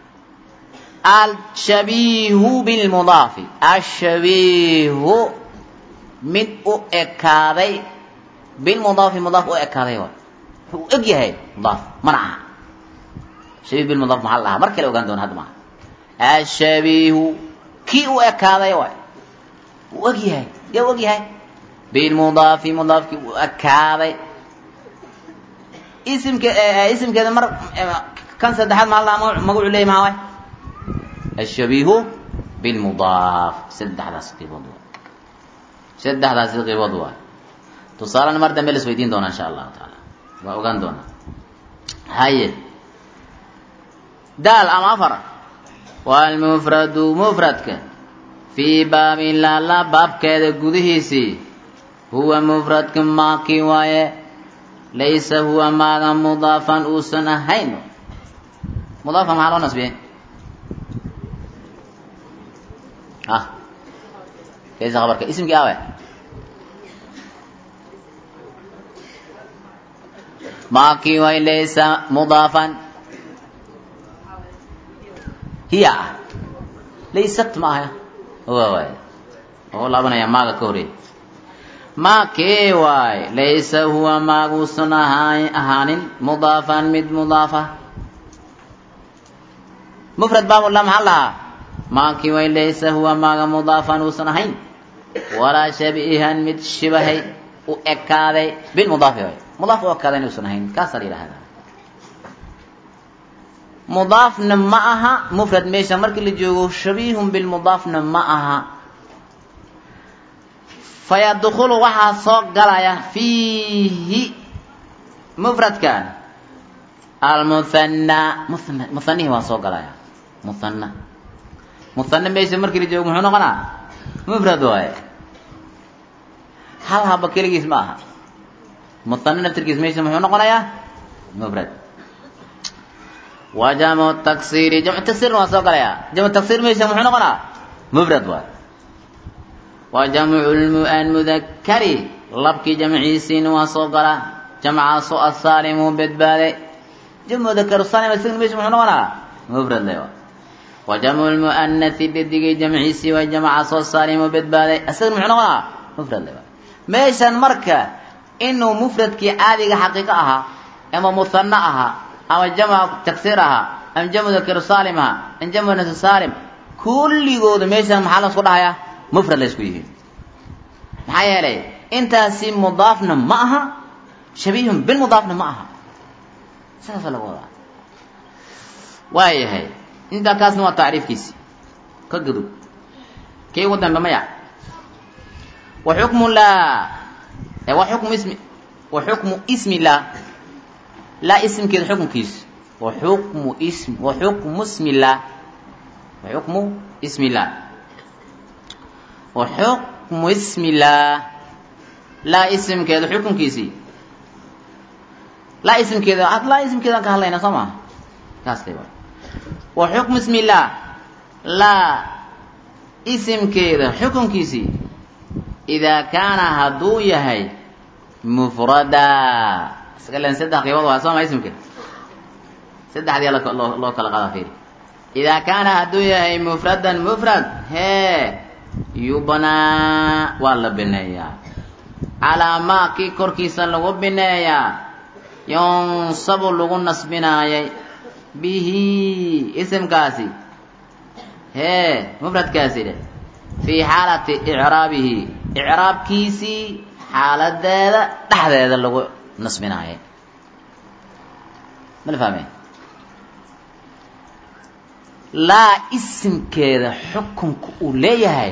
S1: alshabiihu bilmudaafi ashabiihu mid u ekaaday bilmudaafi mudaaf u ekaaday waay wuxuu u eg yahay mudaaf mana aha shabiih bilmudaaf maxaa la dhahaa mar kale ogaan doona hadda maaha ashabiihu kii u ekaaday waay u eg yahay yaa u eg yahay bilmudaafi mudaafkii u ekaaday isimke isimkeeda mar kan saddexaad maxaa la dhahaa magacu leeyahy maxaa waay ashabiihu bilmudaaf saddexdaas qiibood waay saddexdaasi qiibood waay tusaalena mar dambe la isweydiin doona insha allahu taala waa ogaan doonaa haye daal ama afar waa almufradu mufradka fii baabin laala baabkeeda gudihiisii huwa mufradka maakii waaye laysa huwa maaga mudaafan uusan ahayn mudaafan maxaa loo nasbiyey ah kaysa khabarka ismkii awe maakii waay laysa mudaafan hiya ah laysat ma aha wa waay oo laabanaya maaga ka horeey maakee waay laysa huwa maaguusan ahaa ahaanin mudaafan mid mudaafa mufrad baabula maxaa lahaa maakii waay laysa huwa maaga mudaafan uusan ahayn walaa shabiihan mid shibahay u ekaaday bilmudaafi waay mudaaf u ekaaday inuusan ahayn kaasaa la yidhahdaa mudaafna ma aha mufrad meesha markii la joogo shabiihun bilmudaafna ma aha fayadkulu waxaa soo galaya fiihi mufradkan almuhanna muhana muhanihii waa soo galaya muhanna muhanna meesha markii la joogo muxuu noqonaa mufrad waaye hal haba keligiis ma aha muhanna naftirkiis meesha muxuu noqonayaa mufrad wa jamcu taksiiri jamcu taksiirna waa soo galaya jamcu taksiir meesha muxuu noqonaa mufrad waay wa jamcu lmudakari labkii jamciisiina waa soo galaa jamcaasoo asaalimu badbaaday jamcu mudakar saalim isagana meesha muxuu noqonaa mufrad le waay wa jamcu lmu'anasi dadigii jamciisii waa jamcaasoo saalimu badbaaday isagana muxuu noqonaa mufrad le waay meeshan marka inuu mufradkii caadiga xaqiiqo ahaa ama muhanna ahaa ama jamca taksiir ahaa ama jamcu mudakar saalim ahaa ama jamcu nasi saalim kulligooda meeshan maxaa la isku dhahayaa mufrad la isku yihiin maxaa yeelay intaasi mudaafna ma aha shabiihun bilmudaafna ma aha sidaasa lagu wadaa waayahay intaa kaasna waa tacriifkiisi ka gudub kii ugu dambe maya wa xukmu laa wa xukmu ismi wa xukmu ismi laa laa ismkeeda xukunkiisa wa xukmu ism wa xukmu ismi llah wa xukmu ismi llah wa xukmu ismi llah laa isimkeeda xukunkiisii laa isimkeeda ad laa isimkeedaan ka hadlayna soo maa kaas wa wa xukmu ismi llah laa isimkeeda xukunkiisii idaa kaana hadduu yahay mufrada iska len saddex qiibood waa soo maa isimka saddexdii loo loo kala qadaa fiiri idaa kaana hadduu yahay mufradan mufrad hee yubnaa waa la bineeyaa calaa maa kii korkiisa lagu bineeyaa yunsabu lagu nasbinaayay bihi isimkaasi hee mufradkaasi dhe fii xaalati icraabihi icraabkiisii xaaladeeda dhexdeeda lagu nasbinaayay mala fahmeen laa isimkeeda xukunka uu leeyahay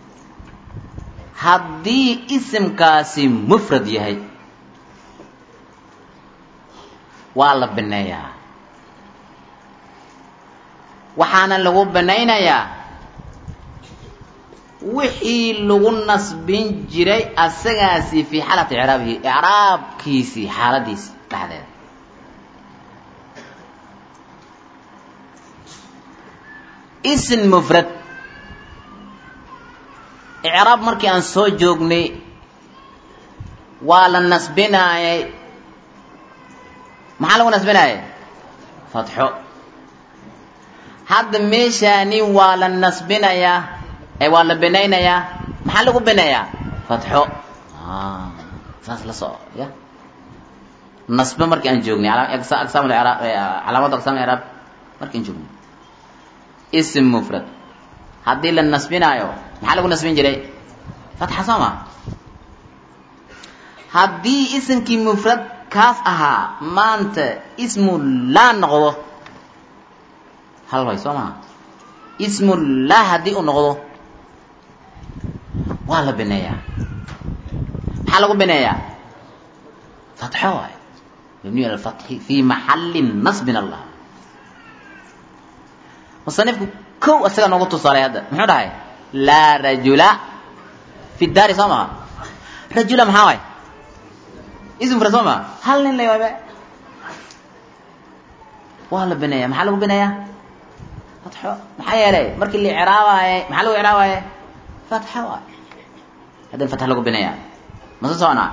S1: haddii isimkaasi mufrad yahay waa la bineeyaa waxaana lagu binaynayaa wixii lagu nasbin jiray asagaasi fii xaalati icraabihi icraabkiisii xaaladiisi dhexdeeda ism mufrad icraab markii aan soo joognay waa la nasbinaayay maxaa lagu nasbinaayay fatxo hadda meeshaani waa la nasbinayaa ee waa la binaynayaa maxaa lagu binayaa fatxo saas la soco ya nasbe markii aan joognay aqsaam iraab calaamadu aqsaam iraab markii aan joognay ism mufrad haddii la nasbinaayo maxaa lagu nasbin jiray fatxa soo ma haddii isimkii mufrad kaas ahaa maanta ismu laa noqdo hal way soo maha ismu laa haddii uu noqdo waa la bineeyaa maxaa lagu bineeyaa fatxo waay mabniy ala lfatxi fii maxalli nasbin allah musanifku kow isaga noogu tusaalay hadda muxuu dhahay laa rajula fi daari soo maha rajula maxaa waay ism mufrad soo maha hal nin lay waayba waa la bineeya maxaa lagu bineeyaa fatxo maxaa yeelay markii la icraabaaye maxaa lagu icraabaaye fatxo waay haddana fatx lagu bineeyaa mase soconaa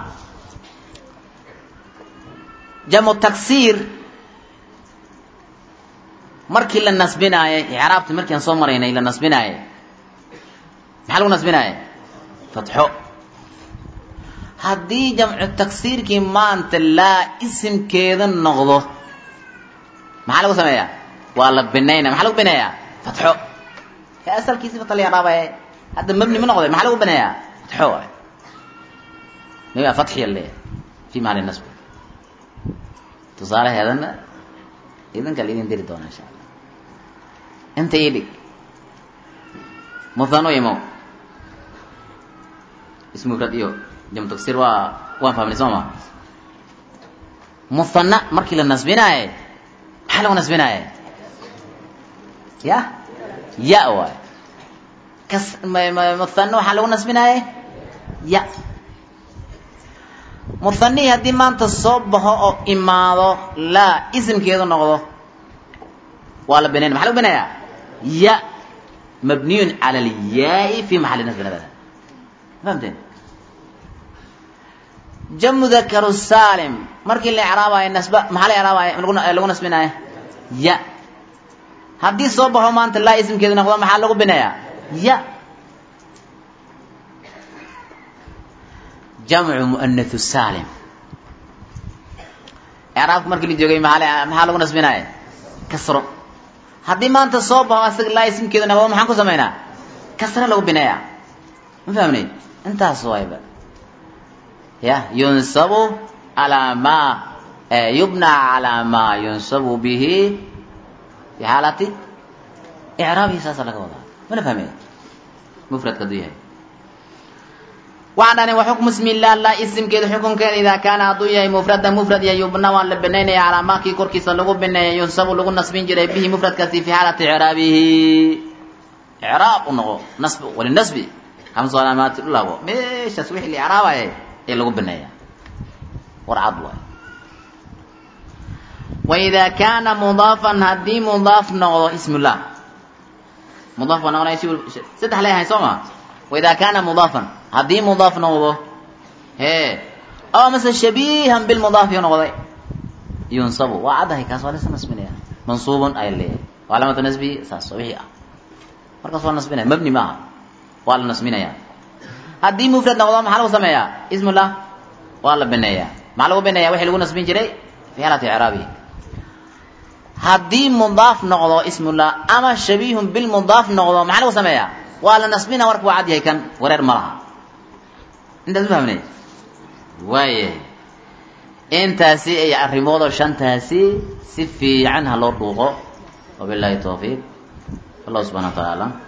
S1: jamu taksiir markii la nasbinaayey icraabti markii aan soo maraynay la nasbinaayey maxaa lagu nasbinaayey fatxo haddii jamcu taksiirkii maanta laa isimkeeda noqdo maxaa lagu sameeyaa waa la binaynaya maxaa lagu bineeyaa fatxo ee asalkiisi fata la icraabaya hadda mabni ma noqday maxaa lagu bineeyaa fatxo waay maya fatxiya leeyahay fi mahali nasbi tusaalaheedana idinka la idin diri doona insha allah inta ii dhig muthano imo ismufrad iyo jamu taksir waa waan fahmnay soo ma muthana markii la nasbinaaye maxaa lagu nasbinaaye ya ya waay kas muthana waxaa lagu nasbinaaye ya muthanii haddii maanta soo baxo oo imaado laa isimkeedu noqdo waa la binayn maxa lagu binayaa ya mabniyun cala alyaai fi maxalli nasbin abada fahamteen jamu dakaru salim markii la icraabayo nasba maxaa la icraabayo lagu nasbinayo ya haddii soo baxo maanta laa isimkeedu noqdo maxaa lagu binayaa ya jamcu muanahu salim icraabka markii la joogay maaa maxaa lagu nasbinaye kasro haddii maanta soo baxo asaga laa isimkeeda noqdo maxaan ku samaynaa kasre lagu bineeyaa ma fahmnay intaas wayba ya yunsabu calaa ma yubna calaa maa yunsabu bihi fi xaalati icraabihi saasa laga wadaa mana fahmey mufradka hadduu yahay waxaan dhahna waxukmu ismi illah la isimkeeda xukunkeeda idaa kaana hadduu yahay mufradan mufrad iyo yubna waan la binaynaya calaa maakii korkiisa lagu bineeya yunsabu lagu nasbin jiray bihi mufradkaasi fi xaalati icraabihi icraab u noqo nasb walinasbi hamsa alaamaati u laabo meeshaas wixii la icraabaya ee lagu bineeya war cad waay waidaa kaana mudaafan haddii mudaaf noqdo ismullah mudaaf baa noqonaya saddex leeyahay soo ma waidaa kaana mudaafan haddii mudaaf noqdo hee oo mase shabiihan bilmudaafi noqday yunsabu waa caddahay kaas waa lasa nasbinaya mansuubun ay leeyahay waa calaamatu nasbi saas wixii ah markaas waa nasbinaya mabni maaha waa la nasbinaya haddii mufrad noqdo maxaa lagu sameeyaa ismullah waa la bineeyaa maxaa lagu bineeya wixii lagu nasbin jiray fi xaalati icraabihi haddii mudaaf noqdo ismullah ama shabiihun bilmudaaf noqdo maxaa lagu sameeyaa waa la nasbina warka waa cad yahay kan wareer ma laha intaas ma fahmnay waayahay intaasi ay arrimoodoo shantaasi si fiican ha loo dhuuqo wabillahi tawfiiq allah subxana wa taala alam